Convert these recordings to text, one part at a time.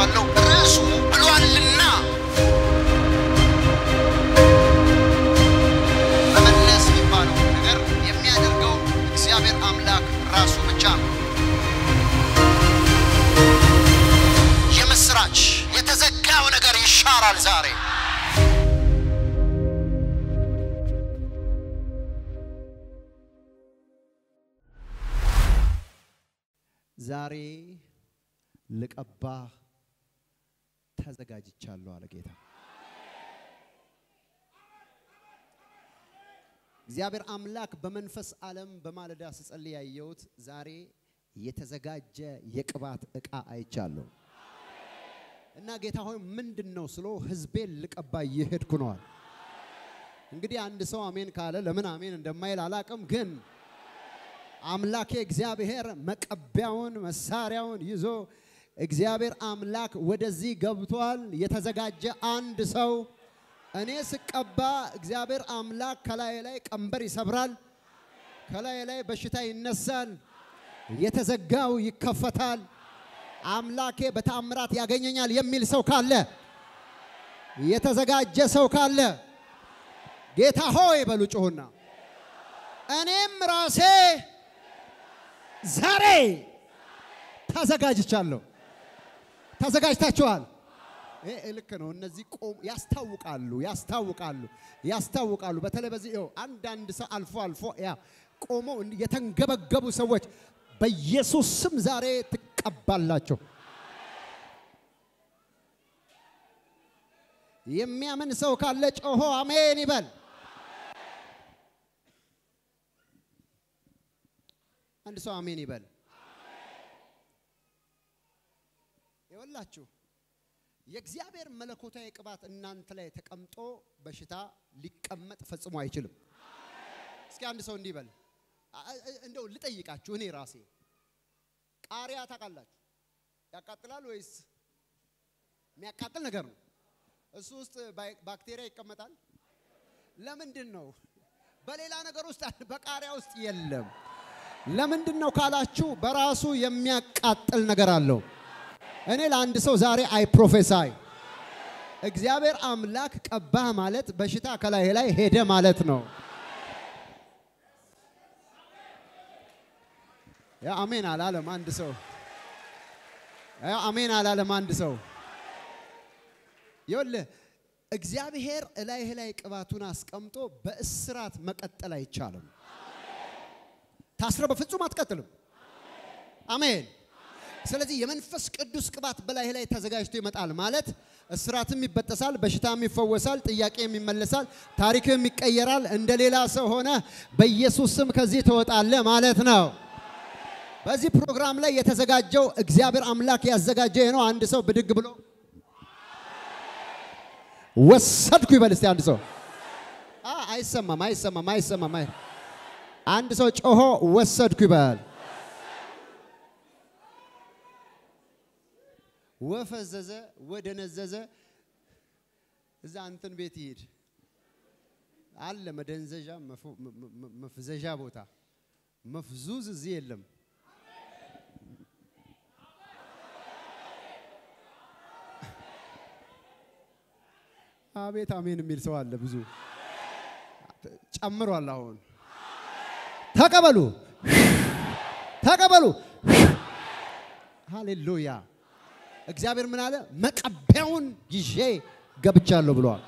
ብያቸዋለሁ። ርዕሱ ብሏልና መመለስ የሚባለው ነገር የሚያደርገው እግዚአብሔር አምላክ ራሱ ብቻ ነው። የምስራች የተዘጋው ነገር ይሻራል ዛሬ። ዛሬ ልቀባህ ተዘጋጅቻለሁ አለ ጌታ። እግዚአብሔር አምላክ በመንፈስ ዓለም በማለዳ ስጸልይ ያየሁት ዛሬ የተዘጋጀ የቅባት ዕቃ አይቻለሁ እና ጌታ ሆይ ምንድን ነው ስሎ ህዝቤን ልቀባ እየሄድኩ ነዋል። እንግዲህ አንድ ሰው አሜን ካለ ለምን አሜን እንደማይል አላቅም ግን አምላኬ እግዚአብሔር መቀቢያውን መሳሪያውን ይዞ እግዚአብሔር አምላክ ወደዚህ ገብቷል። የተዘጋጀ አንድ ሰው እኔ ስቀባ እግዚአብሔር አምላክ ከላይ ላይ ቀንበር ይሰብራል፣ ከላይ ላይ በሽታ ይነሳል፣ የተዘጋው ይከፈታል፣ አምላኬ በተአምራት ያገኘኛል የሚል ሰው ካለ የተዘጋጀ ሰው ካለ ጌታ ሆይ በሉ ጮሁና እኔም ራሴ ዛሬ ተዘጋጅቻለሁ። ተዘጋጅታችኋል? ይሄ ልክ ነው። እነዚህ ቆም ያስታውቃሉ፣ ያስታውቃሉ፣ ያስታውቃሉ። በተለይ በዚህ ይኸው አንዳንድ ሰው አልፎ አልፎ ያ ቆመው እንዲህ የተንገበገቡ ሰዎች በኢየሱስ ስም ዛሬ ትቀባላቸው። የሚያምን ሰው ካለ ጮሆ አሜን ይበል። አንድ ሰው አሜን ይበል። ይወላችሁ የእግዚአብሔር መለኮታዊ ቅባት እናንተ ላይ ተቀምጦ በሽታ ሊቀመጥ ፈጽሞ አይችልም። እስኪ አንድ ሰው እንዲህ ይበል። እንደው ልጠይቃችሁ እኔ ራሴ ቃሪያ ታውቃላችሁ? ያቃጥላል ወይስ የሚያቃጥል ነገር ነው? እሱ ውስጥ ባክቴሪያ ይቀመጣል። ለምንድን ነው? በሌላ ነገር ውስጥ በቃሪያ ውስጥ የለም። ለምንድን ነው ካላችሁ በራሱ የሚያቃጥል ነገር አለው። እኔ ለአንድ ሰው ዛሬ አይ ፕሮፌሳይ እግዚአብሔር አምላክ ቀባህ ማለት በሽታ ከላይ ላይ ሄደ ማለት ነው። ያ አሜን አላለም አንድ ሰው። ያ አሜን አላለም አንድ ሰው። ይኸውልህ እግዚአብሔር እላይህ ላይ ቅባቱን አስቀምጦ በእስራት መቀጠል አይቻልም። ታስረ በፍጹም አትቀጥልም። አሜን። ስለዚህ የመንፈስ ቅዱስ ቅባት በላይህ ላይ ተዘጋጅቶ ይመጣል ማለት እስራትም ይበጠሳል፣ በሽታም ይፈወሳል፣ ጥያቄም ይመለሳል፣ ታሪክም ይቀየራል። እንደ ሌላ ሰው ሆነ በኢየሱስ ስም ከዚህ ትወጣለህ ማለት ነው። በዚህ ፕሮግራም ላይ የተዘጋጀው እግዚአብሔር አምላክ ያዘጋጀ ነው። አንድ ሰው ብድግ ብሎ ወሰድኩ ይበል እስቲ። አንድ ሰው አይሰማም፣ አይሰማም፣ አይሰማም። አንድ ሰው ጮሆ ወሰድኩ ይበል። ወፈዘዘ ወደነዘዘ እዛ እንትን ቤት ይሄድ አለ መደንዘዣ መፍዘዣ ቦታ መፍዙዝ እዚህ የለም። አቤት አሜን የሚል ሰው አለ። ብዙ ጨምሯል። አሁን ተቀበሉ፣ ተቀበሉ። ሃሌሉያ። እግዚአብሔር ምን አለ? መቀቢያውን ይዤ ገብቻለሁ ብለዋል።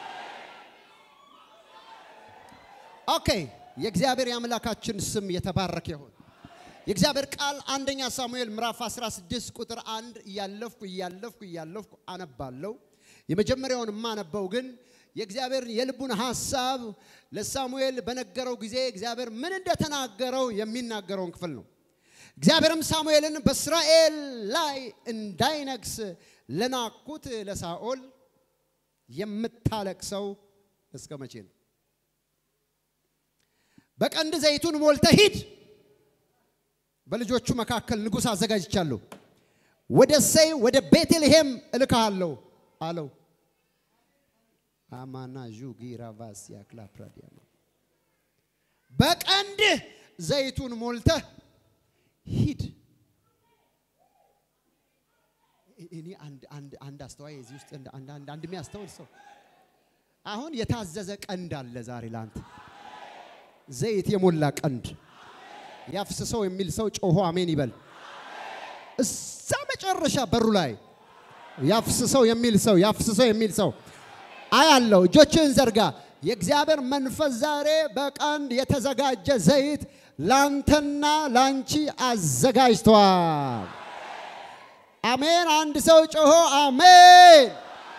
ኦኬ። የእግዚአብሔር የአምላካችን ስም የተባረከ ይሁን። የእግዚአብሔር ቃል አንደኛ ሳሙኤል ምዕራፍ 16 ቁጥር አንድ እያለፍኩ እያለፍኩ እያለፍኩ አነባለሁ። የመጀመሪያውን የማነበው ግን የእግዚአብሔር የልቡን ሐሳብ ለሳሙኤል በነገረው ጊዜ እግዚአብሔር ምን እንደተናገረው የሚናገረውን ክፍል ነው። እግዚአብሔርም ሳሙኤልን በእስራኤል ላይ እንዳይነግስ ለናኩት ለሳኦል የምታለቅሰው እስከ መቼ ነው? በቀንድ ዘይቱን ሞልተህ ሂድ፣ በልጆቹ መካከል ንጉሥ አዘጋጅቻለሁ፣ ወደ እሴይ ወደ ቤተልሔም እልክሃለሁ አለው። አማና ዡጊራ ቫሲያ ክላፕራዲያማ በቀንድ ዘይቱን ሞልተህ ሂድ። እኔ አንድ አንድ አንድ አስተዋይ እዚህ ውስጥ አንድ አንድ አንድ አንድ የሚያስተውል ሰው አሁን የታዘዘ ቀንድ አለ ዛሬ ላንተ ዘይት የሞላ ቀንድ ያፍስሰው የሚል ሰው ጮሆ አሜን ይበል። እዛ መጨረሻ በሩ ላይ ያፍስሰው የሚል ሰው ያፍስሰው የሚል ሰው አያለው። እጆችን ዘርጋ። የእግዚአብሔር መንፈስ ዛሬ በቀንድ የተዘጋጀ ዘይት ላንተና ላንቺ አዘጋጅቷል። አሜን። አንድ ሰው ጮሆ አሜን።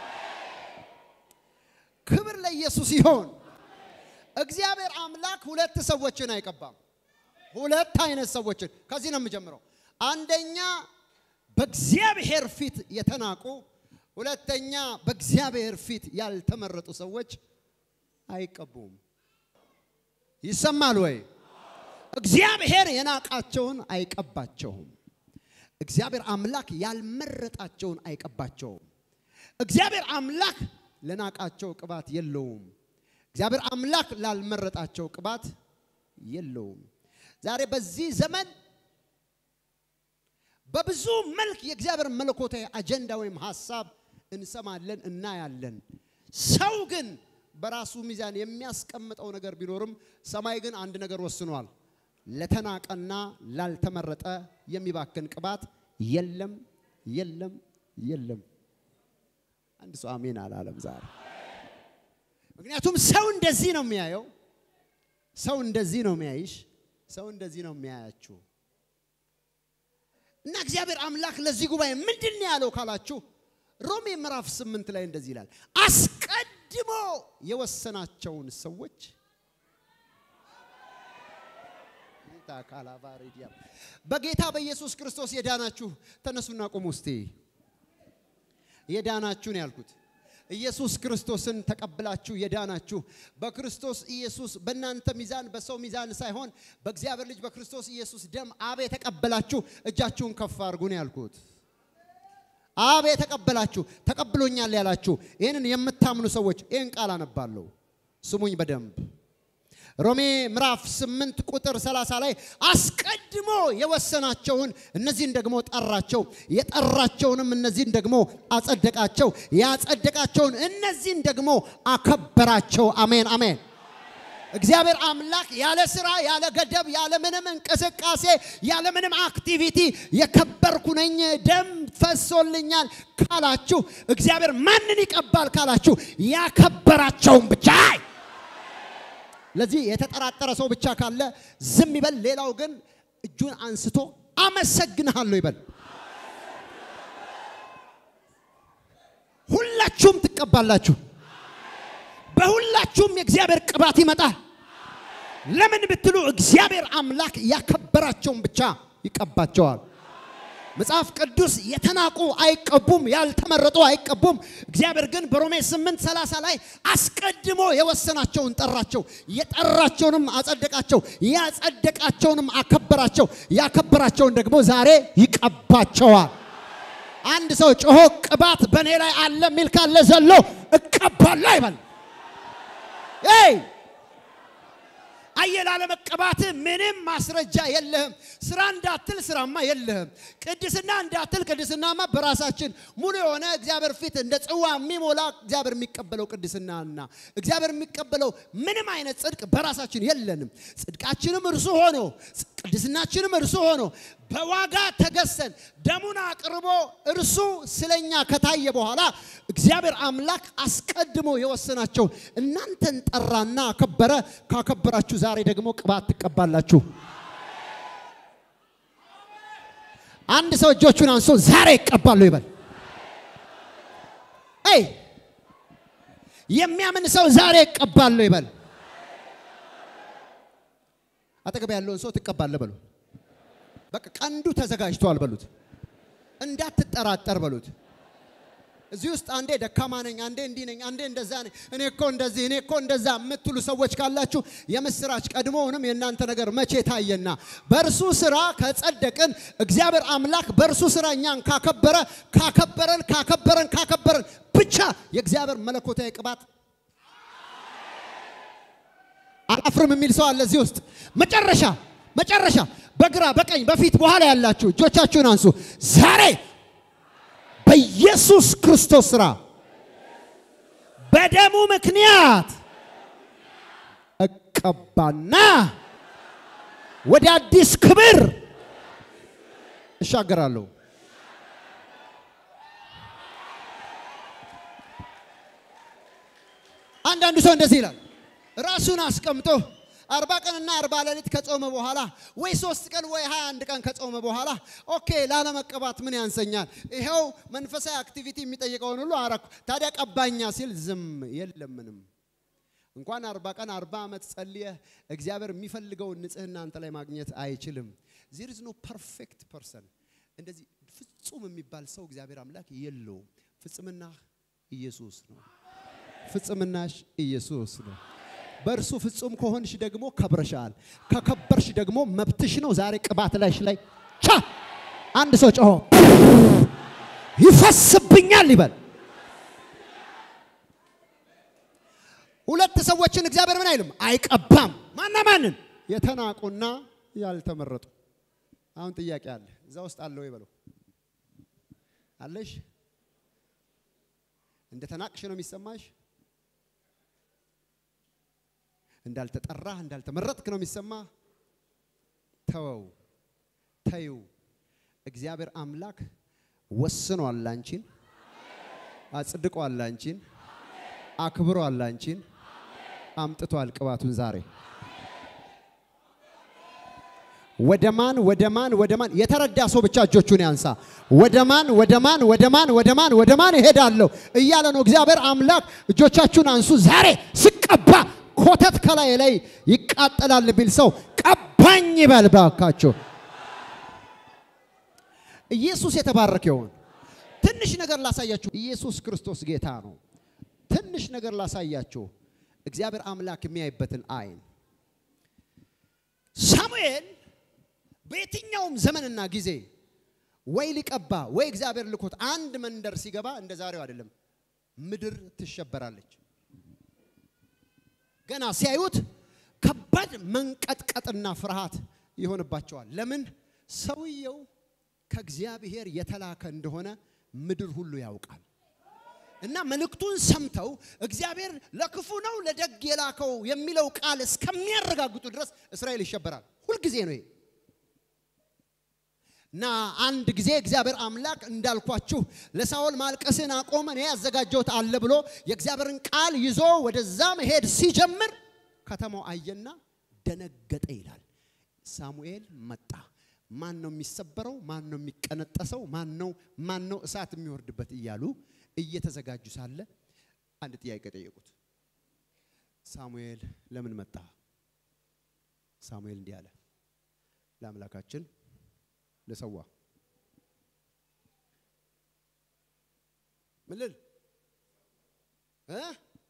ክብር ለኢየሱስ ይሆን። እግዚአብሔር አምላክ ሁለት ሰዎችን አይቀባም። ሁለት አይነት ሰዎችን ከዚህ ነው የምጀምረው። አንደኛ በእግዚአብሔር ፊት የተናቁ፣ ሁለተኛ በእግዚአብሔር ፊት ያልተመረጡ ሰዎች አይቀቡም። ይሰማል ወይ? እግዚአብሔር የናቃቸውን አይቀባቸውም። እግዚአብሔር አምላክ ያልመረጣቸውን አይቀባቸውም። እግዚአብሔር አምላክ ለናቃቸው ቅባት የለውም። እግዚአብሔር አምላክ ላልመረጣቸው ቅባት የለውም። ዛሬ በዚህ ዘመን በብዙ መልክ የእግዚአብሔር መለኮታዊ አጀንዳ ወይም ሀሳብ እንሰማለን፣ እናያለን። ሰው ግን በራሱ ሚዛን የሚያስቀምጠው ነገር ቢኖርም ሰማይ ግን አንድ ነገር ወስኗል። ለተናቀና ላልተመረጠ የሚባክን ቅባት የለም፣ የለም፣ የለም። አንድ ሰው አሜን አላለም ዛሬ። ምክንያቱም ሰው እንደዚህ ነው የሚያየው፣ ሰው እንደዚህ ነው የሚያይሽ፣ ሰው እንደዚህ ነው የሚያያችሁ። እና እግዚአብሔር አምላክ ለዚህ ጉባኤ ምንድን ነው ያለው ካላችሁ ሮሜ ምዕራፍ ስምንት ላይ እንደዚህ ይላል፣ አስቀድሞ የወሰናቸውን ሰዎች በጌታ በኢየሱስ ክርስቶስ የዳናችሁ ተነሱና ቁሙ። እስቲ የዳናችሁ ነው ያልኩት። ኢየሱስ ክርስቶስን ተቀብላችሁ የዳናችሁ በክርስቶስ ኢየሱስ በእናንተ ሚዛን በሰው ሚዛን ሳይሆን በእግዚአብሔር ልጅ በክርስቶስ ኢየሱስ ደም አብ የተቀበላችሁ እጃችሁን ከፍ አድርጉ ነው ያልኩት። አብ የተቀበላችሁ ተቀብሎኛል ያላችሁ ይህንን የምታምኑ ሰዎች ይህን ቃል አነባለሁ። ስሙኝ በደንብ ሮሜ ምዕራፍ 8 ቁጥር 30 ላይ አስቀድሞ የወሰናቸውን እነዚህን ደግሞ ጠራቸው፣ የጠራቸውንም እነዚህን ደግሞ አጸደቃቸው፣ ያጸደቃቸውን እነዚህን ደግሞ አከበራቸው። አሜን አሜን። እግዚአብሔር አምላክ ያለ ስራ፣ ያለ ገደብ፣ ያለ ምንም እንቅስቃሴ፣ ያለ ምንም አክቲቪቲ የከበርኩ ነኝ ደም ፈሶልኛል ካላችሁ እግዚአብሔር ማንን ይቀባል ካላችሁ ያከበራቸውን ብቻ ለዚህ የተጠራጠረ ሰው ብቻ ካለ ዝም ይበል። ሌላው ግን እጁን አንስቶ አመሰግንሃለሁ ይበል። ሁላችሁም ትቀባላችሁ። በሁላችሁም የእግዚአብሔር ቅባት ይመጣል። ለምን ብትሉ እግዚአብሔር አምላክ ያከበራቸውን ብቻ ይቀባቸዋል። መጽሐፍ ቅዱስ የተናቁ አይቀቡም፣ ያልተመረጡ አይቀቡም። እግዚአብሔር ግን በሮሜ 8 30 ላይ አስቀድሞ የወሰናቸውን ጠራቸው፣ የጠራቸውንም አጸደቃቸው፣ ያጸደቃቸውንም አከበራቸው፣ ያከበራቸውን ደግሞ ዛሬ ይቀባቸዋል። አንድ ሰው ጮሆ ቅባት በእኔ ላይ አለ የሚል ካለ ዘሎ እቀባለሁ ይበል። ይ አየህ ላለመቀባት ምንም ማስረጃ የለህም። ስራ እንዳትል ስራማ የለህም። ቅድስና እንዳትል ቅድስናማ በራሳችን ሙሉ የሆነ እግዚአብሔር ፊት እንደ ጽዋ የሚሞላ እግዚአብሔር የሚቀበለው ቅድስናና እግዚአብሔር የሚቀበለው ምንም አይነት ጽድቅ በራሳችን የለንም። ጽድቃችንም እርሱ ሆኖ ቅድስናችንም እርሱ ሆኖ በዋጋ ተገሰን ደሙን አቅርቦ እርሱ ስለኛ ከታየ በኋላ እግዚአብሔር አምላክ አስቀድሞ የወሰናቸው እናንተን ጠራና አከበረ። ካከበራችሁ ዛሬ ደግሞ ቅባት ትቀባላችሁ። አንድ ሰው እጆቹን አንሶ ዛሬ ይቀባሉ ይበል። አይ የሚያምን ሰው ዛሬ ይቀባሉ ይበል። አጠገብ ያለውን ሰው ትቀባለህ በሉ። በቃ ቀንዱ ተዘጋጅቷል በሉት። እንዳትጠራጠር በሉት። እዚህ ውስጥ አንዴ ደካማ ነኝ፣ አንዴ እንዲህ ነኝ፣ አንዴ እንደዛ ነኝ፣ እኔ እኮ እንደዚህ፣ እኔ እኮ እንደዛ የምትሉ ሰዎች ካላችሁ የምስራች ቀድሞውንም የእናንተ ነገር መቼ ታየና በእርሱ ስራ ከጸደቅን እግዚአብሔር አምላክ በእርሱ ስራ እኛን ካከበረ ካከበረን ካከበረን ካከበረን ብቻ የእግዚአብሔር መለኮታዊ ቅባት አላፍርም የሚል ሰው አለ እዚህ ውስጥ መጨረሻ መጨረሻ በግራ በቀኝ በፊት በኋላ ያላችሁ እጆቻችሁን አንሱ። ዛሬ በኢየሱስ ክርስቶስ ስራ በደሙ ምክንያት እቀባና ወደ አዲስ ክብር እሻገራለሁ። አንዳንዱ ሰው እንደዚህ ይላል። ራሱን አስቀምጦ አርባ ቀንና አርባ ሌሊት ከጾመ በኋላ ወይ ሶስት ቀን ወይ ሀያ አንድ ቀን ከጾመ በኋላ ኦኬ ላለመቀባት ምን ያንሰኛል? ይኸው መንፈሳዊ አክቲቪቲ የሚጠይቀውን ሁሉ አረኩ። ታዲያ ቀባኛ ሲል ዝም የለም ምንም። እንኳን አርባ ቀን አርባ ዓመት ጸልየህ እግዚአብሔር የሚፈልገውን ንጽህና አንተ ላይ ማግኘት አይችልም። ዜር ኢዝ ኖ ፐርፌክት ፐርሰን። እንደዚህ ፍጹም የሚባል ሰው እግዚአብሔር አምላክ የለውም። ፍጽምና ኢየሱስ ነው። ፍጽምናሽ ኢየሱስ ነው። በእርሱ ፍጹም ከሆንሽ ደግሞ ከብረሻል። ከከበርሽ ደግሞ መብትሽ ነው። ዛሬ ቅባት ላይሽ ላይ ቻ አንድ ሰው ጮሆ ይፈስብኛል ይበል። ሁለት ሰዎችን እግዚአብሔር ምን አይልም አይቀባም። ማና ማንን? የተናቁና ያልተመረጡ። አሁን ጥያቄ አለ እዛ ውስጥ አለ ወይ በለው። አለሽ? እንደ ተናቅሽ ነው የሚሰማሽ? እንዳልተጠራህ እንዳልተመረጥክ ነው የሚሰማ? ተወው፣ ተዩ። እግዚአብሔር አምላክ ወስኗል አንቺን፣ አጽድቋል አንቺን፣ አክብሯል አንቺን፣ አምጥቷል ቅባቱን ዛሬ ወደ ማን ወደ ማን ወደ ማን የተረዳ ሰው ብቻ እጆቹን ያንሳ። ወደ ማን ወደ ማን ወደ ማን ወደ ማን ወደ ማን እሄዳለሁ እያለ ነው እግዚአብሔር አምላክ። እጆቻችሁን አንሱ። ዛሬ ስቀባ ኮተት ከላይ ላይ ይቃጠላል ቢል ሰው ቀባኝ ይበል ባካችሁ። ኢየሱስ የተባረከ ይሁን። ትንሽ ነገር ላሳያችሁ። ኢየሱስ ክርስቶስ ጌታ ነው። ትንሽ ነገር ላሳያችሁ። እግዚአብሔር አምላክ የሚያይበትን አይን ሳሙኤል በየትኛውም ዘመንና ጊዜ ወይ ሊቀባ ወይ እግዚአብሔር ልኮት አንድ መንደር ሲገባ እንደ ዛሬው አይደለም። ምድር ትሸበራለች። ገና ሲያዩት ከባድ መንቀጥቀጥና ፍርሃት ይሆንባቸዋል። ለምን? ሰውየው ከእግዚአብሔር የተላከ እንደሆነ ምድር ሁሉ ያውቃል። እና መልእክቱን ሰምተው እግዚአብሔር ለክፉ ነው ለደግ የላከው የሚለው ቃል እስከሚያረጋግጡ ድረስ እስራኤል ይሸበራል። ሁልጊዜ ነው ይሄ። እና አንድ ጊዜ እግዚአብሔር አምላክ እንዳልኳችሁ ለሳኦል ማልቀስን አቆመ፣ እኔ ያዘጋጀሁት አለ ብሎ የእግዚአብሔርን ቃል ይዞ ወደዛ መሄድ ሲጀምር ከተማው አየና ደነገጠ ይላል። ሳሙኤል መጣ። ማን ነው የሚሰበረው? ማን ነው የሚቀነጠሰው? ማን ነው ማን ነው እሳት የሚወርድበት እያሉ እየተዘጋጁ ሳለ አንድ ጥያቄ ጠየቁት። ሳሙኤል ለምን መጣ? ሳሙኤል እንዲህ አለ፣ ለአምላካችን ልሰዋ። ምን ልል እ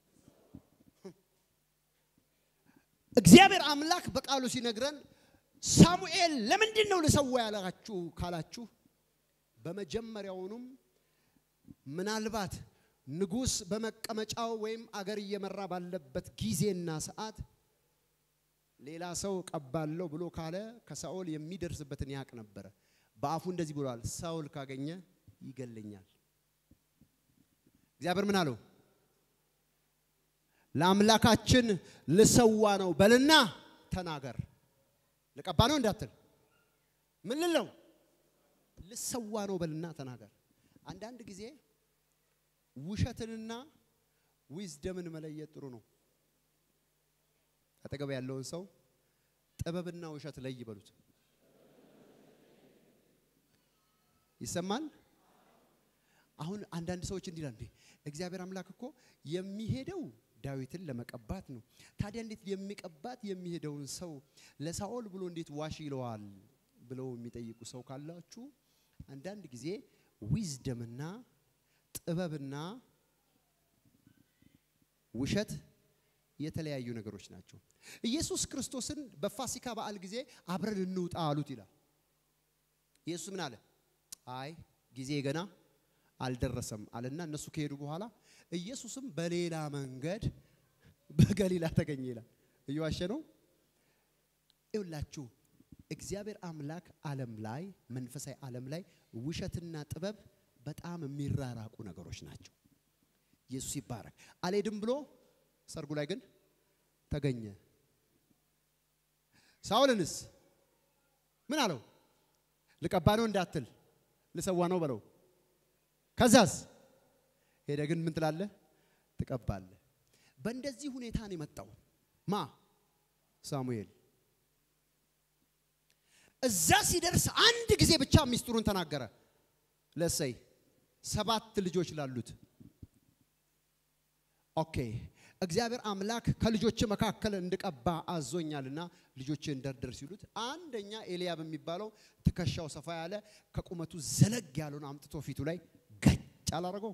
እግዚአብሔር አምላክ በቃሉ ሲነግረን ሳሙኤል ለምንድን ነው ልሰዋ ያላችሁ ካላችሁ በመጀመሪያውኑም ምናልባት ንጉሥ በመቀመጫው ወይም አገር እየመራ ባለበት ጊዜና ሰዓት ሌላ ሰው ቀባለሁ ብሎ ካለ ከሳኦል የሚደርስበትን ያቅ ነበረ። በአፉ እንደዚህ ብሏል፣ ሳኦል ካገኘ ይገለኛል። እግዚአብሔር ምን አለው? ለአምላካችን ልሰዋ ነው በልና ተናገር። ልቀባ ነው እንዳትል፣ ምን ልል ነው? ልሰዋ ነው በልና ተናገር። አንዳንድ ጊዜ ውሸትንና ዊዝደምን መለየት ጥሩ ነው። አጠገብ ያለውን ሰው ጥበብና ውሸት ለይ በሉት። ይሰማል? አሁን አንዳንድ ሰዎች እንዲህ ይላሉ፣ እግዚአብሔር አምላክ እኮ የሚሄደው ዳዊትን ለመቀባት ነው። ታዲያ እንዴት የሚቀባት የሚሄደውን ሰው ለሳኦል ብሎ እንዴት ዋሽ ይለዋል ብለው የሚጠይቁ ሰው ካላችሁ አንዳንድ ጊዜ ዊዝደምና ጥበብና ውሸት የተለያዩ ነገሮች ናቸው። ኢየሱስ ክርስቶስን በፋሲካ በዓል ጊዜ አብረን እንውጣ አሉት ይላል። ኢየሱስ ምን አለ? አይ ጊዜ ገና አልደረሰም አለና እነሱ ከሄዱ በኋላ ኢየሱስም በሌላ መንገድ በገሊላ ተገኘ ይላል። እየዋሸ ነው። ይውላችሁ እግዚአብሔር አምላክ ዓለም ላይ መንፈሳዊ ዓለም ላይ ውሸትና ጥበብ በጣም የሚራራቁ ነገሮች ናቸው። ኢየሱስ ይባረክ። አልሄድም ብሎ ሰርጉ ላይ ግን ተገኘ። ሳውልንስ ምን አለው? ልቀባ ነው እንዳትል ልሰዋ ነው በለው። ከዛስ ሄደ ግን ምን ትላለህ? ትቀባለህ። በእንደዚህ ሁኔታ ነው የመጣው ማ ሳሙኤል። እዛ ሲደርስ አንድ ጊዜ ብቻ ሚስጥሩን ተናገረ ለእሰይ ሰባት ልጆች ላሉት ኦኬ እግዚአብሔር አምላክ ከልጆች መካከል እንድቀባ አዞኛልና ልጆችን ደርደር ሲሉት አንደኛ ኤልያብ የሚባለው ትከሻው ሰፋ ያለ ከቁመቱ ዘለግ ያለውን አምጥቶ ፊቱ ላይ ገጭ አላረገው።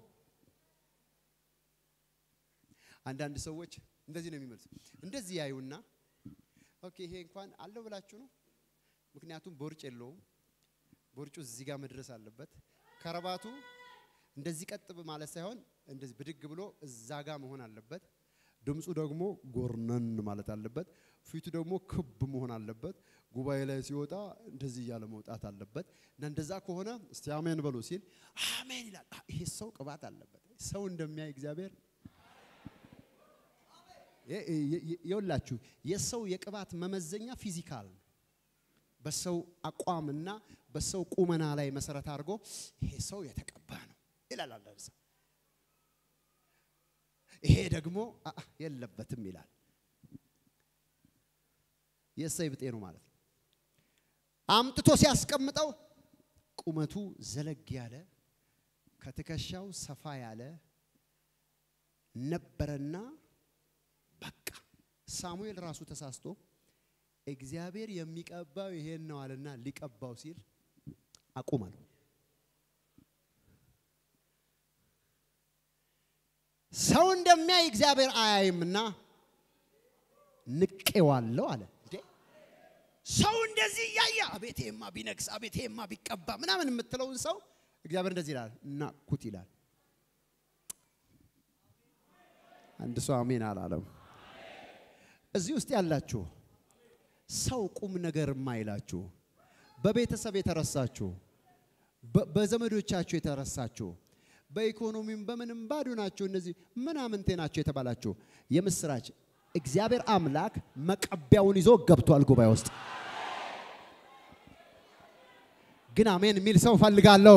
አንዳንድ ሰዎች እንደዚህ ነው የሚመልሱ። እንደዚህ ያዩና ኦኬ ይሄ እንኳን አለው ብላችሁ ነው። ምክንያቱም ቦርጭ የለውም። ቦርጩ እዚህ ጋር መድረስ አለበት። ከረባቱ እንደዚህ ቀጥ ማለት ሳይሆን እንደዚህ ብድግ ብሎ እዛ ጋር መሆን አለበት። ድምፁ ደግሞ ጎርነን ማለት አለበት። ፊቱ ደግሞ ክብ መሆን አለበት። ጉባኤ ላይ ሲወጣ እንደዚህ እያለ መውጣት አለበት እና እንደዛ ከሆነ እስቲ አሜን በሉ ሲል አሜን ይላል። አ፣ ይሄ ሰው ቅባት አለበት። ሰው እንደሚያይ እግዚአብሔር የውላችሁ የሰው የቅባት መመዘኛ ፊዚካል ነው። በሰው አቋምና በሰው ቁመና ላይ መሰረት አድርጎ ይሄ ሰው የተቀባ ነው ይላል አንዳንድ ሰው። ይሄ ደግሞ አ- አ፣ የለበትም ይላል። የእሰይ ብጤ ነው ማለት ነው። አምጥቶ ሲያስቀምጠው ቁመቱ ዘለግ ያለ ከትከሻው ሰፋ ያለ ነበረና በቃ ሳሙኤል ራሱ ተሳስቶ እግዚአብሔር የሚቀባው ይሄን ነው አለና ሊቀባው ሲል አቁም አለው። ሰው እንደሚያይ እግዚአብሔር አያይምና ንቄዋለሁ አለ። እንዴ ሰው እንደዚህ እያየ አቤቴማ ቢነግስ አቤቴማ ቢቀባ ምናምን የምትለውን ሰው እግዚአብሔር እንደዚህ ይላል፣ ናቅኩት ይላል። አንድ ሰው አሜን አላለም። እዚህ ውስጥ ያላችሁ ሰው ቁም ነገር የማይላችሁ በቤተሰብ የተረሳችሁ በ- በዘመዶቻችሁ የተረሳችሁ በኢኮኖሚም በምንም ባዶ ናቸው፣ እነዚህ ምናምንቴ ናቸው የተባላችሁ የምስራች እግዚአብሔር አምላክ መቀቢያውን ይዞ ገብቷል ጉባኤ ውስጥ። ግን አሜን የሚል ሰው ፈልጋለሁ።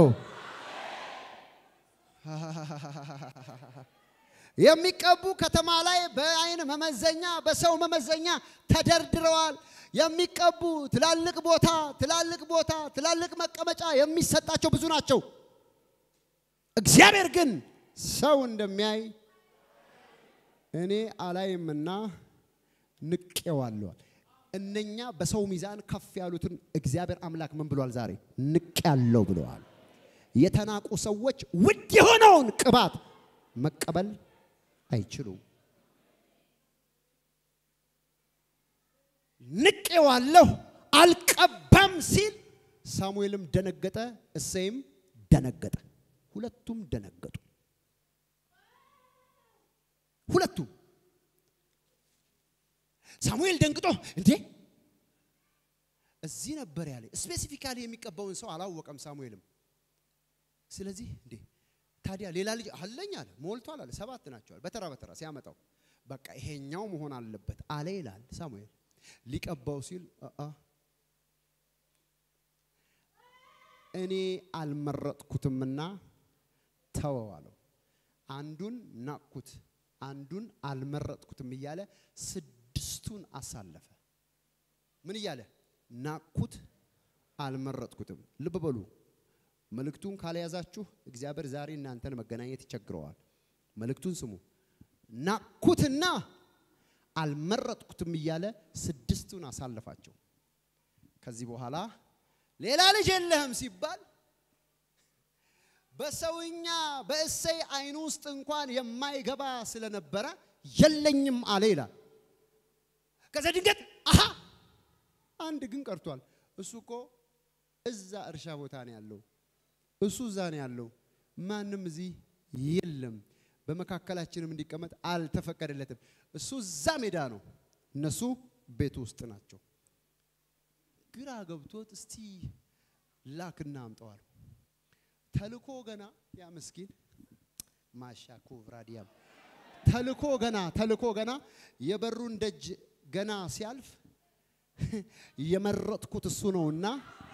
የሚቀቡ ከተማ ላይ በአይን መመዘኛ በሰው መመዘኛ ተደርድረዋል። የሚቀቡ ትላልቅ ቦታ ትላልቅ ቦታ ትላልቅ መቀመጫ የሚሰጣቸው ብዙ ናቸው። እግዚአብሔር ግን ሰው እንደሚያይ እኔ አላይምና ንቄዋለዋል። እነኛ በሰው ሚዛን ከፍ ያሉትን እግዚአብሔር አምላክ ምን ብሏል? ዛሬ ንቅ ያለው ብለዋል። የተናቁ ሰዎች ውድ የሆነውን ቅባት መቀበል አይችሉም። ንቄዋለሁ አልቀባም ሲል ሳሙኤልም ደነገጠ፣ እሴይም ደነገጠ። ሁለቱም ደነገጡ። ሁለቱም ሳሙኤል ደንግጦ እንዴ እዚህ ነበር ያለ። ስፔሲፊካሊ የሚቀባውን ሰው አላወቀም ሳሙኤልም። ስለዚህ እንዴ ታዲያ ሌላ ልጅ አለኝ አለ፣ ሞልቷል አለ። ሰባት ናቸዋል በተራ በተራ ሲያመጣው በቃ ይሄኛው መሆን አለበት አለ ይላል ሳሙኤል። ሊቀባው ሲል አአ እኔ አልመረጥኩትምና ተወው አለው። አንዱን ናቅኩት፣ አንዱን አልመረጥኩትም እያለ ስድስቱን አሳለፈ። ምን እያለ ናቅኩት፣ አልመረጥኩትም። ልብ በሉ መልእክቱን ካልያዛችሁ እግዚአብሔር ዛሬ እናንተን መገናኘት ይቸግረዋል። መልእክቱን ስሙ። ናቅኩትና አልመረጥኩትም እያለ ስድስቱን አሳለፋቸው። ከዚህ በኋላ ሌላ ልጅ የለህም ሲባል በሰውኛ በእሰይ አይን ውስጥ እንኳን የማይገባ ስለነበረ የለኝም አለ ይላል። ከዛ ድንገት አሃ አንድ ግን ቀርቷል። እሱ እኮ እዛ እርሻ ቦታ ነው ያለው። እሱ እዛ ነው ያለው። ማንም እዚህ የለም። በመካከላችንም እንዲቀመጥ አልተፈቀደለትም። እሱ እዛ ሜዳ ነው፣ እነሱ ቤት ውስጥ ናቸው። ግራ ገብቶት እስቲ ላክና አምጠዋል። ተልኮ ገና ያ ምስኪን ማሻ ኩብራዲያም ተልኮ ገና ተልኮ ገና የበሩን ደጅ ገና ሲያልፍ የመረጥኩት እሱ ነውና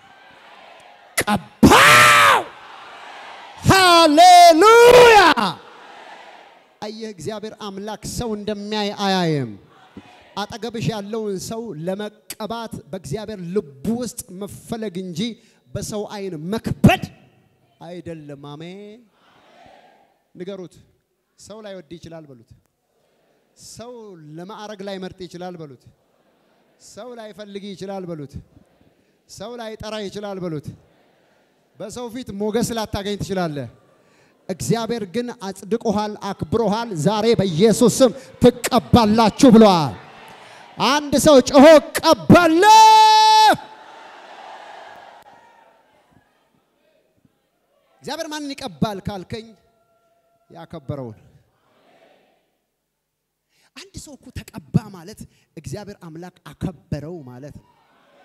ቀባው። ሃሌሉያ! አየህ፣ እግዚአብሔር አምላክ ሰው እንደሚያይ አያይም። አጠገብሽ ያለውን ሰው ለመቀባት በእግዚአብሔር ልቡ ውስጥ መፈለግ እንጂ በሰው አይን መክበድ አይደለም። አሜን። ንገሩት። ሰው ላይ ወድ ይችላል በሉት። ሰው ለማዕረግ ላይ መርጥ ይችላል በሉት። ሰው ላይ ፈልግ ይችላል በሉት። ሰው ላይ ጠራ ይችላል በሉት። በሰው ፊት ሞገስ ላታገኝ ትችላለህ። እግዚአብሔር ግን አጽድቆሃል፣ አክብሮሃል። ዛሬ በኢየሱስ ስም ትቀባላችሁ ብለዋል። አንድ ሰው ጮሆ ቀባለሁ። እግዚአብሔር ማንን ይቀባል ካልከኝ ያከበረውን አንድ ሰው እኮ ተቀባ ማለት እግዚአብሔር አምላክ አከበረው ማለት ነው።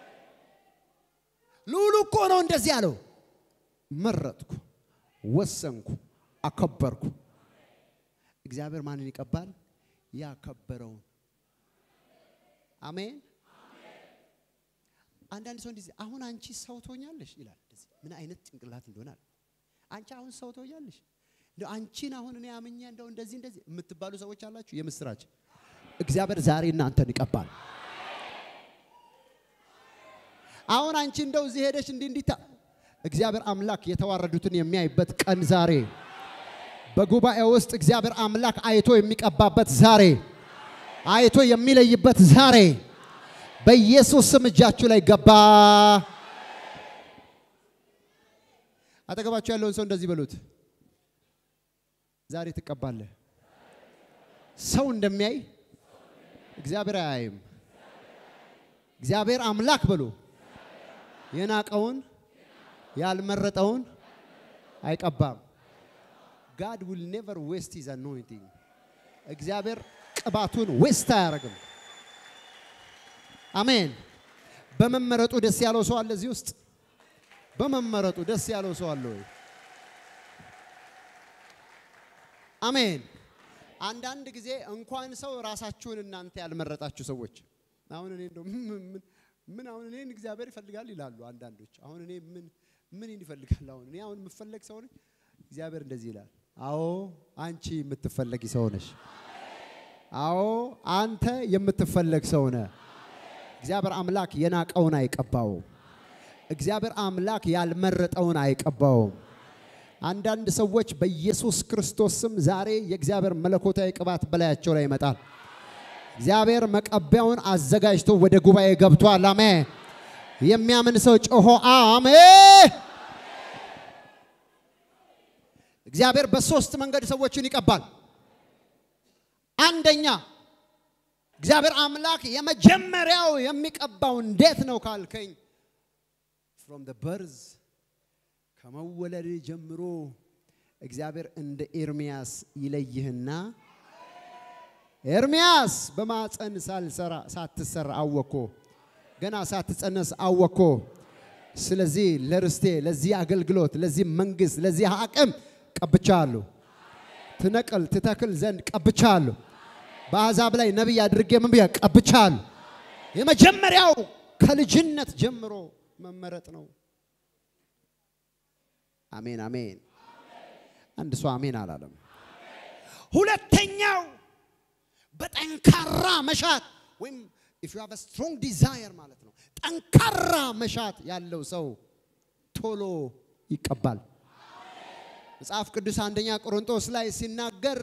ልዑሉ እኮ ነው እንደዚህ ያለው፣ መረጥኩ፣ ወሰንኩ፣ አከበርኩ። እግዚአብሔር ማንን ይቀባል? ያከበረውን። አሜን። አንዳንድ ሰው እንደዚህ አሁን አንቺ ሰው ትሆኛለሽ ይላል። እንደዚህ ምን አይነት ጭንቅላት እንደሆናል። አንቺ አሁን ሰው ትሆኛለሽ እንደው አንቺን አሁን እኔ አምኜ እንደው እንደዚህ እንደዚህ የምትባሉ ሰዎች አላችሁ። የምስራች እግዚአብሔር ዛሬ እናንተን ይቀባል። አሁን አንቺ እንደው እዚህ ሄደሽ እንዲህ እንዲህ ታ- እግዚአብሔር አምላክ የተዋረዱትን የሚያይበት ቀን ዛሬ፣ በጉባኤ ውስጥ እግዚአብሔር አምላክ አይቶ የሚቀባበት ዛሬ፣ አይቶ የሚለይበት ዛሬ በኢየሱስ ስም እጃችሁ ላይ ገባ። አጠገባችሁ ያለውን ሰው እንደዚህ በሉት፣ ዛሬ ትቀባለህ። ሰው እንደሚያይ እግዚአብሔር አያይም። እግዚአብሔር አምላክ በሉ የናቀውን ያልመረጠውን አይቀባም። ጋድ ዊል ኔቨር ዌስት ሂዝ አኖይንቲንግ። እግዚአብሔር ቅባቱን ዌስት አያደርግም። አሜን። በመመረጡ ደስ ያለው ሰው አለ እዚህ ውስጥ? በመመረጡ ደስ ያለው ሰው አለ ወይ? አሜን። አንዳንድ ጊዜ እንኳን ሰው ራሳችሁን እናንተ ያልመረጣችሁ ሰዎች አሁን እኔ እንደው ምን ምን- ምን አሁን እኔን እግዚአብሔር ይፈልጋል ይላሉ አንዳንዶች። አሁን እኔ ምን ምን ይፈልጋል? አሁን እኔ አሁን የምፈለግ ሰው ነኝ። እግዚአብሔር እንደዚህ ይላል፣ አዎ አንቺ የምትፈለጊ ሰው ነሽ። አዎ አንተ የምትፈለግ ሰው ነህ። እግዚአብሔር አምላክ የናቀውን አይቀባውም። እግዚአብሔር አምላክ ያልመረጠውን አይቀባውም። አንዳንድ ሰዎች በኢየሱስ ክርስቶስ ስም ዛሬ የእግዚአብሔር መለኮታዊ ቅባት በላያቸው ላይ ይመጣል። እግዚአብሔር መቀቢያውን አዘጋጅቶ ወደ ጉባኤ ገብቷል። አሜን። የሚያምን ሰው ጮሆ አሜን። እግዚአብሔር በሶስት መንገድ ሰዎችን ይቀባል። አንደኛ እግዚአብሔር አምላክ የመጀመሪያው የሚቀባው እንዴት ነው ካልከኝ ፍሮም ደ በርዝ ከመወለድ ጀምሮ እግዚአብሔር እንደ ኤርሚያስ ይለይህና ኤርሚያስ በማፀን ሳልሰራ ሳትሰራ አወኮ ገና ሳትጸነስ አወኮ። ስለዚህ ለርስቴ፣ ለዚህ አገልግሎት፣ ለዚህ መንግስት፣ ለዚህ አቅም ቀብቻለሁ። ትነቅል ትተክል ዘንድ ቀብቻለሁ። በአሕዛብ ላይ ነቢይ አድርጌ ምን ብያ ቀብቻለሁ። የመጀመሪያው ከልጅነት ጀምሮ መመረጥ ነው። አሜን አሜን። አንድ ሰው አሜን አላለም። ሁለተኛው በጠንካራ መሻት ወይም ኢፍ ዩ ሃቭ አ ስትሮንግ ዲዛየር ማለት ነው። ጠንካራ መሻት ያለው ሰው ቶሎ ይቀባል። መጽሐፍ ቅዱስ አንደኛ ቆሮንቶስ ላይ ሲናገር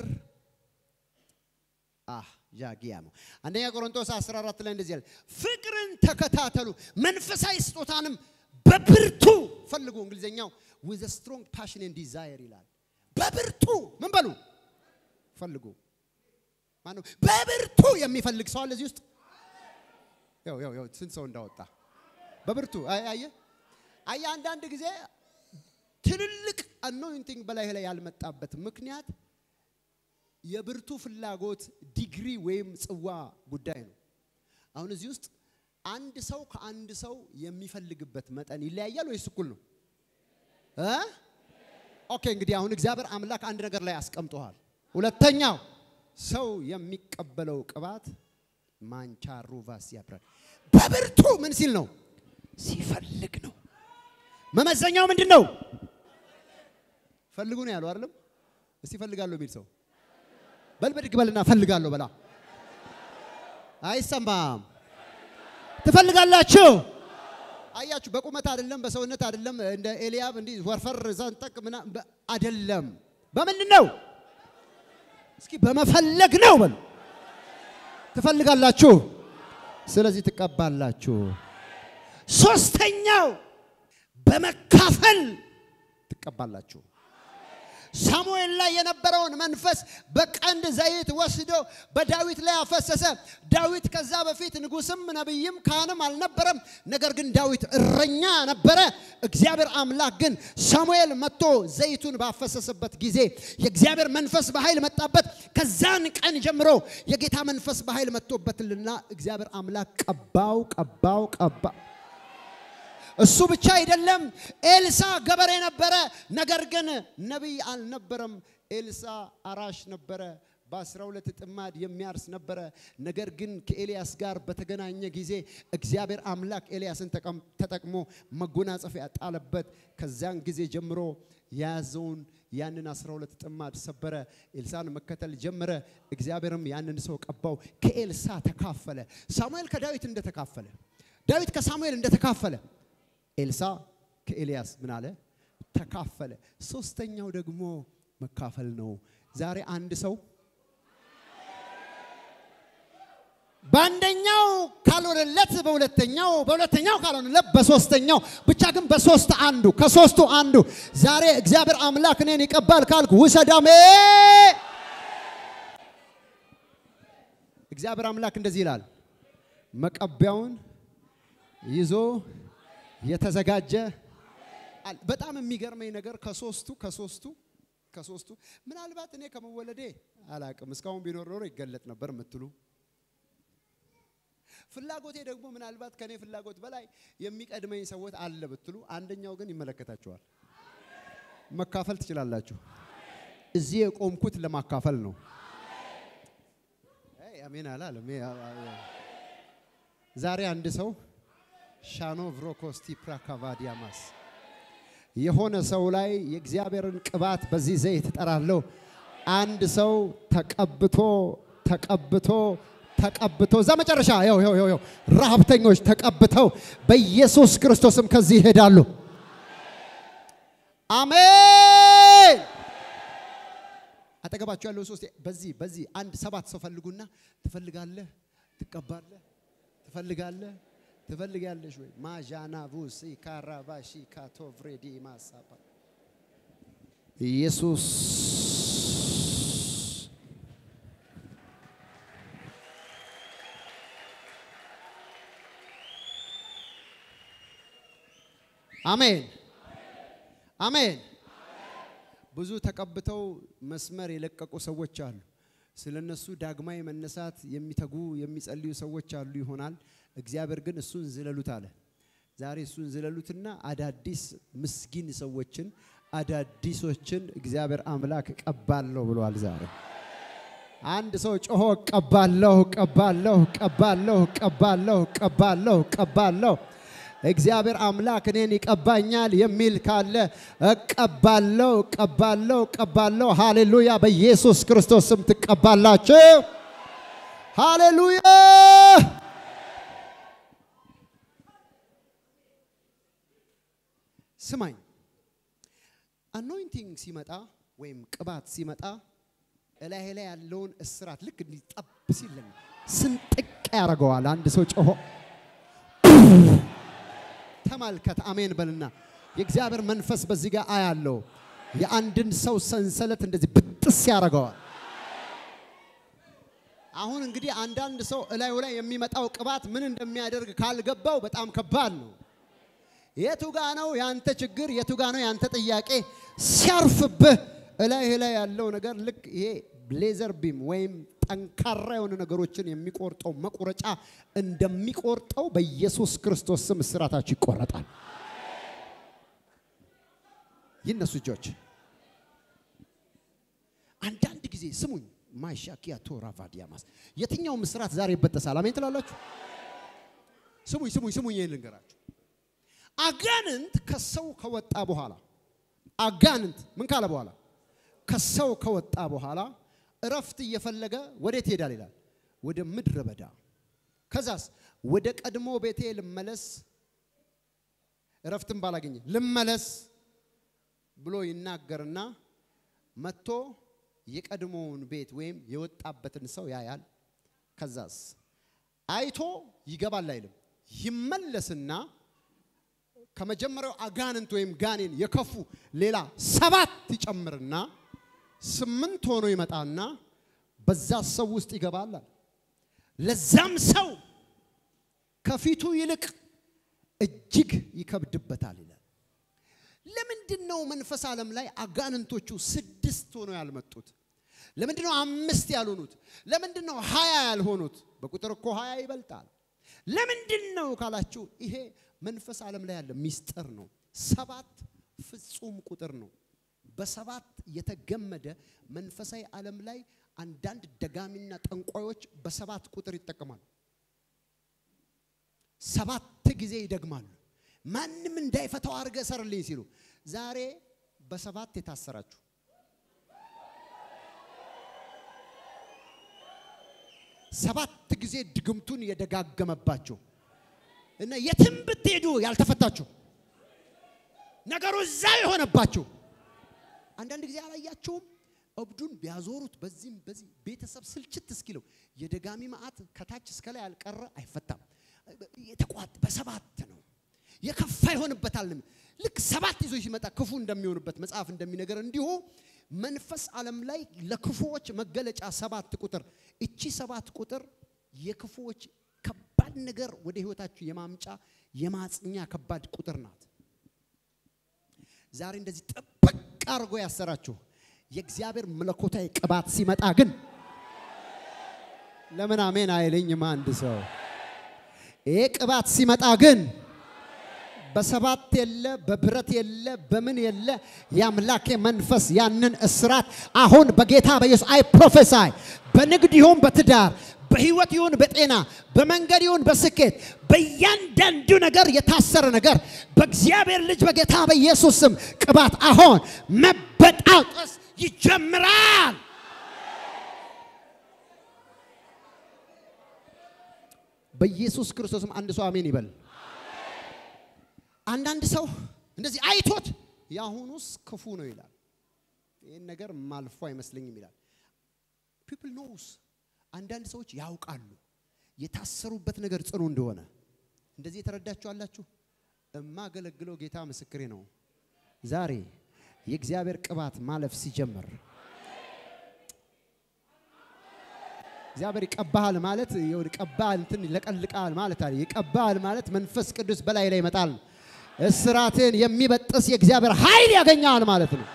አህ ጃጊያ ነው። አንደኛ ቆሮንቶስ 14 ላይ እንደዚህ ያለ ፍቅርን ተከታተሉ መንፈሳዊ ስጦታንም በብርቱ ፈልጉ። እንግሊዝኛው with a strong passion and desire ይላል። በብርቱ ምን በሉ ፈልጉ። ማነው በብርቱ የሚፈልግ ሰው አለ እዚህ ውስጥ? ያው ያው ያው ስንት ሰው እንዳወጣ በብርቱ አየ አየ አየ አንዳንድ ጊዜ ትልልቅ አኖይንቲንግ በላይ ላይ ያልመጣበት ምክንያት የብርቱ ፍላጎት ዲግሪ ወይም ጽዋ ጉዳይ ነው። አሁን እዚህ ውስጥ አንድ ሰው ከአንድ ሰው የሚፈልግበት መጠን ይለያያል ወይስ እኩል ነው እ ኦኬ እንግዲህ አሁን እግዚአብሔር አምላክ አንድ ነገር ላይ አስቀምጠዋል። ሁለተኛው ሰው የሚቀበለው ቅባት ማንቻሩ ቫስ ያብራል በብርቱ ምን ሲል ነው? ሲፈልግ ነው። መመዘኛው ምንድን ነው? ፈልጉ ነው ያለው አይደለም? እስቲ ፈልጋለሁ የሚል ሰው በል በድግ በልና ፈልጋለሁ በላ። አይሰማም። ትፈልጋላችሁ። አያችሁ፣ በቁመት አይደለም፣ በሰውነት አይደለም፣ እንደ ኤልያብ እንዲህ ወርፈር ዘንጠቅ ምና አይደለም። በምንድን ነው? እስኪ በመፈለግ ነው በሉ። ትፈልጋላችሁ፣ ስለዚህ ትቀባላችሁ። ሶስተኛው በመካፈል ትቀባላችሁ። ሳሙኤል ላይ የነበረውን መንፈስ በቀንድ ዘይት ወስዶ በዳዊት ላይ አፈሰሰ። ዳዊት ከዛ በፊት ንጉስም ነቢይም ካህንም አልነበረም። ነገር ግን ዳዊት እረኛ ነበረ። እግዚአብሔር አምላክ ግን ሳሙኤል መጥቶ ዘይቱን ባፈሰሰበት ጊዜ የእግዚአብሔር መንፈስ በኃይል መጣበት። ከዛን ቀን ጀምሮ የጌታ መንፈስ በኃይል መጥቶበትልና እግዚአብሔር አምላክ ቀባው፣ ቀባው፣ ቀባው። እሱ ብቻ አይደለም። ኤልሳ ገበሬ ነበረ፣ ነገር ግን ነቢይ አልነበረም። ኤልሳ አራሽ ነበረ። በአስራ ሁለት ጥማድ የሚያርስ ነበረ። ነገር ግን ከኤልያስ ጋር በተገናኘ ጊዜ እግዚአብሔር አምላክ ኤልያስን ተጠቅሞ መጎናጸፊያ ጣለበት። ከዚያን ጊዜ ጀምሮ የያዘውን ያንን አስራ ሁለት ጥማድ ሰበረ። ኤልሳን መከተል ጀመረ። እግዚአብሔርም ያንን ሰው ቀባው። ከኤልሳ ተካፈለ። ሳሙኤል ከዳዊት እንደተካፈለ፣ ዳዊት ከሳሙኤል እንደተካፈለ ኤልሳ ከኤልያስ ምን አለ? ተካፈለ። ሶስተኛው ደግሞ መካፈል ነው። ዛሬ አንድ ሰው በአንደኛው ካልሆነለት በሁለተኛው በሁለተኛው ካልሆነለት በሶስተኛው ብቻ ግን በሶስት አንዱ ከሶስቱ አንዱ ዛሬ እግዚአብሔር አምላክ እኔን ይቀባል ካልክ ውሰዳሜ እግዚአብሔር አምላክ እንደዚህ ይላል መቀቢያውን ይዞ የተዘጋጀ በጣም የሚገርመኝ ነገር ከሶስቱ ከሶስቱ ከሶስቱ ምናልባት እኔ ከመወለዴ አላቅም እስካሁን ቢኖር ኖሮ ይገለጥ ነበር የምትሉ ፍላጎቴ ደግሞ ምናልባት ከኔ ፍላጎት በላይ የሚቀድመኝ ሰዎች አለ ብትሉ፣ አንደኛው ግን ይመለከታችኋል። መካፈል ትችላላችሁ። እዚህ የቆምኩት ለማካፈል ነው። አሜን አላለም። ዛሬ አንድ ሰው ሻኖ ቭሮኮስቲ ፕራካቫዲያማስ የሆነ ሰው ላይ የእግዚአብሔርን ቅባት በዚህ ዘይት እጠራለሁ። አንድ ሰው ተቀብቶ ተቀብቶ ተቀብቶ እዛ መጨረሻ ይኸው ይኸው ይኸው ረሀብተኞች ተቀብተው በኢየሱስ ክርስቶስም ከዚህ ይሄዳሉ። አሜን። አጠገባቸው ያለው ሶስት በዚህ በዚህ አንድ ሰባት ሰው ፈልጉና ትፈልጋለህ፣ ትቀባለህ፣ ትፈልጋለህ ትፈልጋለሽ ወይ ማዣና ቡሲ ካራባሺ ካቶቭሬዲ ማሳባ ኢየሱስ አሜን አሜን። ብዙ ተቀብተው መስመር የለቀቁ ሰዎች አሉ። ስለ እነሱ ዳግማዊ መነሳት የሚተጉ የሚጸልዩ ሰዎች አሉ ይሆናል። እግዚአብሔር ግን እሱን ዝለሉት አለ። ዛሬ እሱን ዝለሉትና አዳዲስ ምስኪን ሰዎችን አዳዲሶችን እግዚአብሔር አምላክ ቀባለሁ ብሏል። ዛሬ አንድ ሰው ጮሆ ቀባለሁ፣ ቀባለሁ፣ ቀባለሁ፣ ቀባለሁ፣ ቀባለሁ፣ ቀባለሁ እግዚአብሔር አምላክ እኔን ይቀባኛል የሚል ካለ እቀባለሁ፣ እቀባለሁ፣ እቀባለሁ። ሃሌሉያ! በኢየሱስ ክርስቶስ ስም ትቀባላችሁ። ሃሌሉያ! ስማኝ፣ አኖይንቲንግ ሲመጣ ወይም ቅባት ሲመጣ እላይ ላይ ያለውን እስራት ልክ እንዲጠብ ሲል ስንጥቅ ያደርገዋል። አንድ ሰው ጮሆ ተመልከት። አሜን በልና የእግዚአብሔር መንፈስ በዚህ ጋር አያለው። የአንድን ሰው ሰንሰለት እንደዚህ ብጥስ ያደርገዋል። አሁን እንግዲህ አንዳንድ ሰው እላዩ ላይ የሚመጣው ቅባት ምን እንደሚያደርግ ካልገባው በጣም ከባድ ነው። የቱ ጋ ነው ያንተ ችግር? የቱ ጋ ነው ያንተ ጥያቄ? ሲያርፍብህ እላይ ላይ ያለው ነገር ልክ ይሄ ሌዘር ቢም ወይም ጠንካራ የሆኑ ነገሮችን የሚቆርጠው መቁረጫ እንደሚቆርጠው በኢየሱስ ክርስቶስ ስም እስራታችሁ ይቆረጣል። ይነሱ እጆች። ስሙኝ። ማሻኪያ ቶራ ቫዲያማስ የትኛው ምስራት ዛሬ ይበጠሳል? አሜን ትላላችሁ? ስሙኝ ስሙኝ ስሙኝ፣ ይህን ልንገራችሁ። አጋንንት ከሰው ከወጣ በኋላ አጋንንት ምን ካለ በኋላ ከሰው ከወጣ በኋላ እረፍት እየፈለገ ወዴት ይሄዳል ይላል? ወደ ምድረ በዳ። ከዛስ ወደ ቀድሞ ቤቴ ልመለስ፣ እረፍትን ባላገኘ ልመለስ ብሎ ይናገርና መጥቶ የቀድሞውን ቤት ወይም የወጣበትን ሰው ያያል። ከዛስ አይቶ ይገባል አይልም፣ ይመለስና ከመጀመሪያው አጋንንት ወይም ጋኔን የከፉ ሌላ ሰባት ይጨምርና ስምንት ሆኖ ይመጣና በዛ ሰው ውስጥ ይገባል። ለዛም ሰው ከፊቱ ይልቅ እጅግ ይከብድበታል ይላል። ለምንድን ነው መንፈስ ዓለም ላይ አጋንንቶቹ ስድስት ሆነው ያልመጡት? ለምንድን ነው አምስት ያልሆኑት? ለምንድን ነው ሀያ ያልሆኑት? በቁጥር እኮ ሀያ ይበልጣል። ለምንድን ነው ካላችሁ ይሄ መንፈስ ዓለም ላይ ያለ ሚስጥር ነው። ሰባት ፍጹም ቁጥር ነው። በሰባት የተገመደ መንፈሳዊ ዓለም ላይ አንዳንድ ደጋሚና ጠንቋዮች በሰባት ቁጥር ይጠቀማሉ። ሰባት ጊዜ ይደግማሉ። ማንም እንዳይፈታው አድርገ ሰርልኝ ሲሉ ዛሬ በሰባት የታሰራችሁ ሰባት ጊዜ ድግምቱን የደጋገመባችሁ እና የትም ብትሄዱ ያልተፈታችሁ ነገሩ እዛ የሆነባችሁ አንዳንድ ጊዜ አላያቸውም። እብዱን ቢያዞሩት በዚህም በዚህ ቤተሰብ ስልችት እስኪለው የደጋሚ መዓት ከታች እስከ ላይ ያልቀረ አይፈታም። የተቋጥ በሰባት ነው የከፋ ይሆንበታል። ልክ ሰባት ይዞ ሲመጣ ክፉ እንደሚሆንበት መጽሐፍ እንደሚነገር እንዲሁ መንፈስ ዓለም ላይ ለክፉዎች መገለጫ ሰባት ቁጥር እቺ ሰባት ቁጥር የክፉዎች ከባድ ነገር ወደ ህይወታችሁ የማምጫ የማጽኛ ከባድ ቁጥር ናት። ዛሬ እንደዚህ ጥብቅ አድርጎ ያሰራችሁ የእግዚአብሔር መለኮታዊ ቅባት ሲመጣ ግን ለምን አሜን አይለኝም? አንድ ሰው ይሄ ቅባት ሲመጣ ግን በሰባት የለ በብረት የለ በምን የለ የአምላኬ መንፈስ ያንን እስራት አሁን በጌታ በኢየሱስ አይ ፕሮፌሳይ በንግድ ይሁን በትዳር በህይወት ይሁን በጤና በመንገድ ይሁን በስኬት በእያንዳንዱ ነገር የታሰረ ነገር በእግዚአብሔር ልጅ በጌታ በኢየሱስ ስም ቅባት አሁን መበጣጠስ ይጀምራል። በኢየሱስ ክርስቶስም አንድ ሰው አሜን ይበል። አንዳንድ ሰው እንደዚህ አይቶት የአሁኑስ ክፉ ነው ይላል። ይህን ነገር ማልፎ አይመስለኝም ይላል። ፒፕል ኖውስ አንዳንድ ሰዎች ያውቃሉ የታሰሩበት ነገር ጽኑ እንደሆነ። እንደዚህ የተረዳችሁ አላችሁ። እማገለግለው ጌታ ምስክሬ ነው። ዛሬ የእግዚአብሔር ቅባት ማለፍ ሲጀምር እግዚአብሔር ይቀባሃል ማለት ይቀባሃል እንትን ይለቀልቃል ማለት አለ። ይቀባሃል ማለት መንፈስ ቅዱስ በላይ ላይ ይመጣል። እስራትን የሚበጥስ የእግዚአብሔር ኃይል ያገኛል ማለት ነው።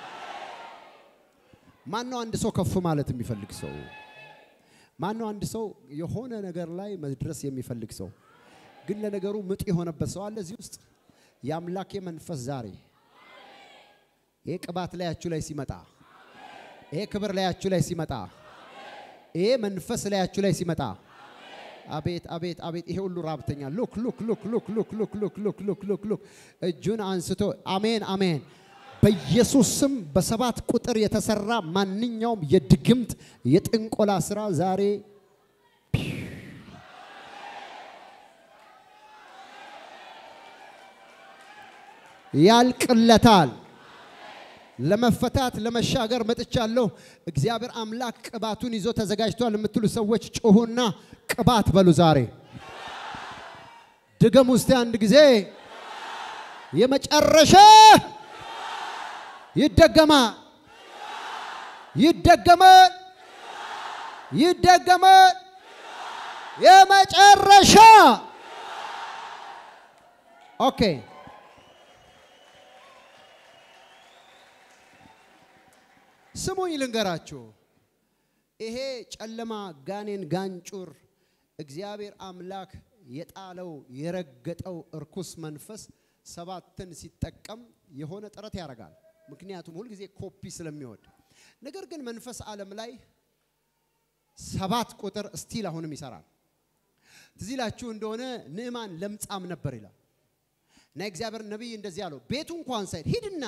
ማነው አንድ ሰው ከፍ ማለት የሚፈልግ ሰው? ማነው አንድ ሰው የሆነ ነገር ላይ መድረስ የሚፈልግ ሰው ግን ለነገሩ ምጥ የሆነበት ሰው አለ እዚህ ውስጥ? የአምላኬ መንፈስ ዛሬ ይሄ ቅባት ላያችሁ ላይ ሲመጣ፣ ይሄ ክብር ላያችሁ ላይ ሲመጣ፣ ይሄ መንፈስ ላያችሁ ላይ ሲመጣ አቤት አቤት አቤት! ይሄ ሁሉ ራብተኛ ሉክ ሉክ ሉክ ሉክ ሉክ ሉክ ሉክ ሉክ ሉክ ሉክ ሉክ ሉክ እጁን አንስቶ አሜን አሜን። በኢየሱስ ስም በሰባት ቁጥር የተሰራ ማንኛውም የድግምት የጥንቆላ ስራ ዛሬ ያልቅለታል። ለመፈታት ለመሻገር መጥቻለሁ። እግዚአብሔር አምላክ ቅባቱን ይዞ ተዘጋጅቷል የምትሉ ሰዎች ጮሁና ቅባት በሉ። ዛሬ ድገም ውስጥ አንድ ጊዜ የመጨረሻ ይደገማል፣ ይደገማል፣ ይደገማል። የመጨረሻ ኦኬ። ስሙኝ ልንገራችሁ። ይሄ ጨለማ ጋኔን ጋንጩር እግዚአብሔር አምላክ የጣለው የረገጠው እርኩስ መንፈስ ሰባትን ሲጠቀም የሆነ ጥረት ያደርጋል። ምክንያቱም ሁልጊዜ ኮፒ ስለሚወድ። ነገር ግን መንፈስ ዓለም ላይ ሰባት ቁጥር ስቲል አሁንም ይሰራል። ትዝ ይላችሁ እንደሆነ ንዕማን ለምጻም ነበር ይላል እና እግዚአብሔር ነቢይ እንደዚህ አለው፣ ቤቱ እንኳን ሳይድ ሂድና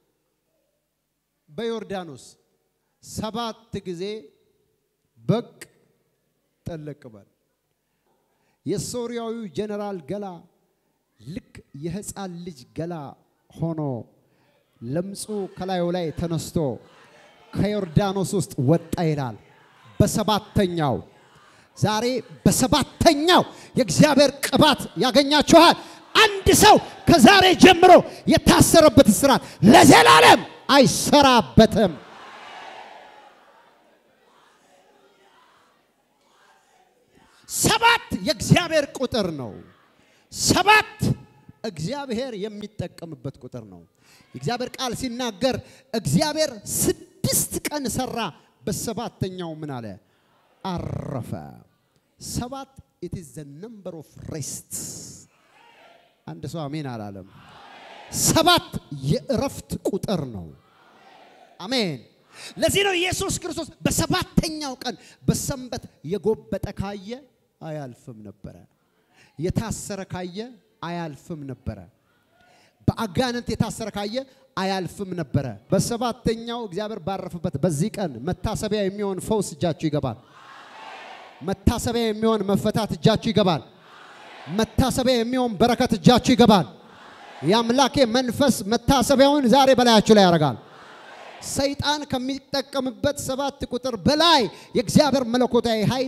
በዮርዳኖስ ሰባት ጊዜ በቅ ጠለቅ በል። የሶርያዊው ጀነራል ገላ ልክ የህፃን ልጅ ገላ ሆኖ ለምጹ ከላዩ ላይ ተነስቶ ከዮርዳኖስ ውስጥ ወጣ ይላል። በሰባተኛው ዛሬ በሰባተኛው የእግዚአብሔር ቅባት ያገኛችኋል። አንድ ሰው ከዛሬ ጀምሮ የታሰረበት እስራት ለዘላለም አይሰራበትም። ሰባት የእግዚአብሔር ቁጥር ነው። ሰባት እግዚአብሔር የሚጠቀምበት ቁጥር ነው። የእግዚአብሔር ቃል ሲናገር እግዚአብሔር ስድስት ቀን ሰራ፣ በሰባተኛው ምን አለ? አረፈ። ሰባት ኢት ኢዝ ዘ ነምበር ኦፍ ሬስት። አንድ ሰው አሜን አላለም። ሰባት የእረፍት ቁጥር ነው። አሜን። ለዚህ ነው ኢየሱስ ክርስቶስ በሰባተኛው ቀን በሰንበት የጎበጠ ካየ አያልፍም ነበረ። የታሰረ ካየ አያልፍም ነበረ። በአጋንንት የታሰረ ካየ አያልፍም ነበረ። በሰባተኛው እግዚአብሔር ባረፈበት በዚህ ቀን መታሰቢያ የሚሆን ፈውስ እጃችሁ ይገባል። መታሰቢያ የሚሆን መፈታት እጃችሁ ይገባል። መታሰቢያ የሚሆን በረከት እጃችሁ ይገባል። የአምላኬ መንፈስ መታሰቢያውን ዛሬ በላያችሁ ላይ ያደርጋል። ሰይጣን ከሚጠቀምበት ሰባት ቁጥር በላይ የእግዚአብሔር መለኮታዊ ኃይል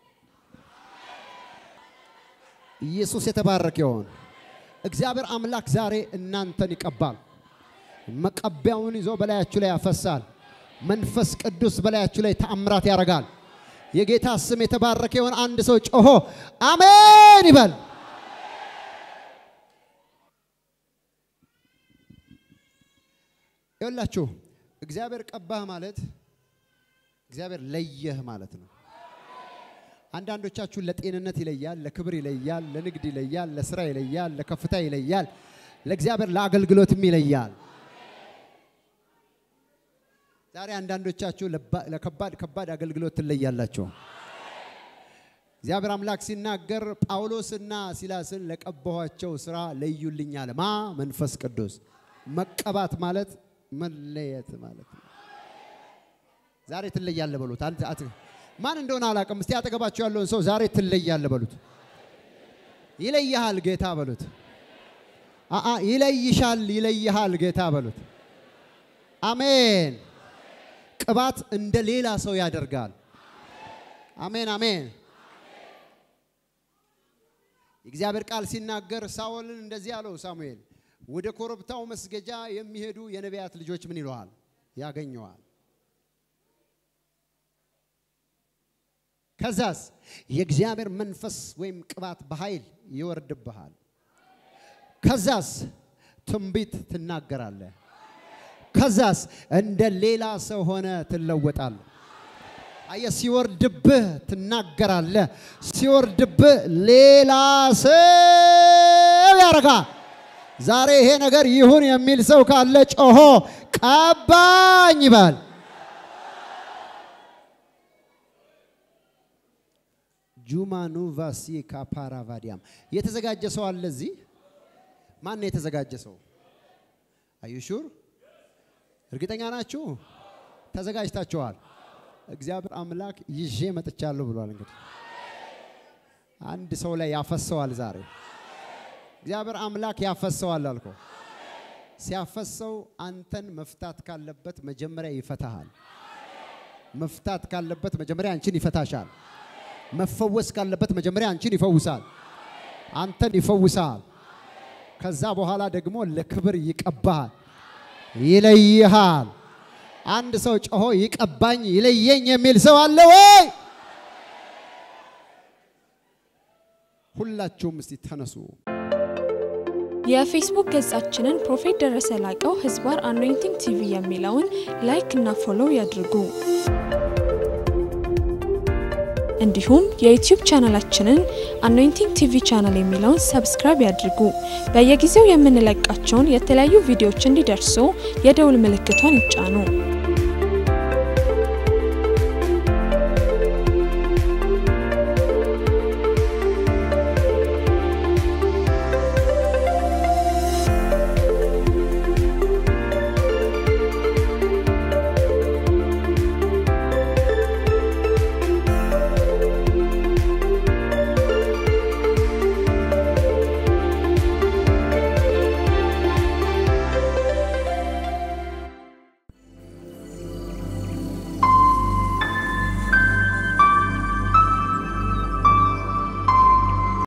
ኢየሱስ የተባረከ ይሆን። እግዚአብሔር አምላክ ዛሬ እናንተን ይቀባል። መቀቢያውን ይዞ በላያችሁ ላይ ያፈሳል። መንፈስ ቅዱስ በላያችሁ ላይ ተአምራት ያደርጋል። የጌታ ስም የተባረከ ይሆን። አንድ ሰው ጮሆ አሜን ይበል። ይኸውላችሁ እግዚአብሔር ቀባህ ማለት እግዚአብሔር ለየህ ማለት ነው። አንዳንዶቻችሁ ለጤንነት ይለያል፣ ለክብር ይለያል፣ ለንግድ ይለያል፣ ለስራ ይለያል፣ ለከፍታ ይለያል፣ ለእግዚአብሔር ለአገልግሎትም ይለያል። ዛሬ አንዳንዶቻችሁ ለከባድ ከባድ አገልግሎት ትለያላችሁ። እግዚአብሔር አምላክ ሲናገር ጳውሎስና ሲላስን ለቀባኋቸው ስራ ለዩልኝ አለ። ማ መንፈስ ቅዱስ። መቀባት ማለት መለየት ማለት ነው። ዛሬ ትለያለ በሉት። ማን እንደሆነ አላውቅም። እስቲ አጠገባቸው ያለውን ሰው ዛሬ ትለያለ በሉት። ይለይሃል ጌታ በሉት። አአ ይለይሻል፣ ይለይሃል ጌታ በሉት። አሜን። ቅባት እንደ ሌላ ሰው ያደርጋል። አሜን አሜን። የእግዚአብሔር ቃል ሲናገር ሳኦልን እንደዚህ አለው ሳሙኤል ወደ ኮረብታው መስገጃ የሚሄዱ የነቢያት ልጆች ምን ይለዋል? ያገኘዋል። ከዛስ የእግዚአብሔር መንፈስ ወይም ቅባት በኃይል ይወርድብሃል። ከዛስ ትንቢት ትናገራለህ። ከዛስ እንደ ሌላ ሰው ሆነ ትለወጣለህ። አየ ሲወርድብህ ትናገራለህ። ሲወርድብህ ሌላ ሰው ያደርጋል። ዛሬ ይሄ ነገር ይሁን የሚል ሰው ካለ ጮሆ ቀባኝ ይበል። ጁማኑ ቫሲ ካፓራቫዲያም የተዘጋጀ ሰው አለ እዚህ? ማን ነው የተዘጋጀ ሰው? አዩሹር እርግጠኛ ናችሁ? ተዘጋጅታችኋል? እግዚአብሔር አምላክ ይዤ መጥቻለሁ ብሏል። እንግዲህ አንድ ሰው ላይ ያፈሰዋል ዛሬ እግዚአብሔር አምላክ ያፈሰዋል አልኮ። ሲያፈሰው አንተን መፍታት ካለበት መጀመሪያ ይፈታሃል። መፍታት ካለበት መጀመሪያ አንቺን ይፈታሻል። መፈወስ ካለበት መጀመሪያ አንቺን ይፈውሳል። አንተን ይፈውሳል። ከዛ በኋላ ደግሞ ለክብር ይቀባሃል፣ ይለይሃል። አንድ ሰው ጮሆ ይቀባኝ ይለየኝ የሚል ሰው አለ ወይ? ሁላችሁም እስቲ ተነሱ። የፌስቡክ ገጻችንን ፕሮፌት ደረሰ ላቀው ህዝባር አኖይንቲንግ ቲቪ የሚለውን ላይክ እና ፎሎው ያድርጉ። እንዲሁም የዩቲዩብ ቻናላችንን አኖይንቲንግ ቲቪ ቻናል የሚለውን ሰብስክራይብ ያድርጉ። በየጊዜው የምንለቃቸውን የተለያዩ ቪዲዮዎች እንዲደርሱ የደውል ምልክቷን ይጫኑ።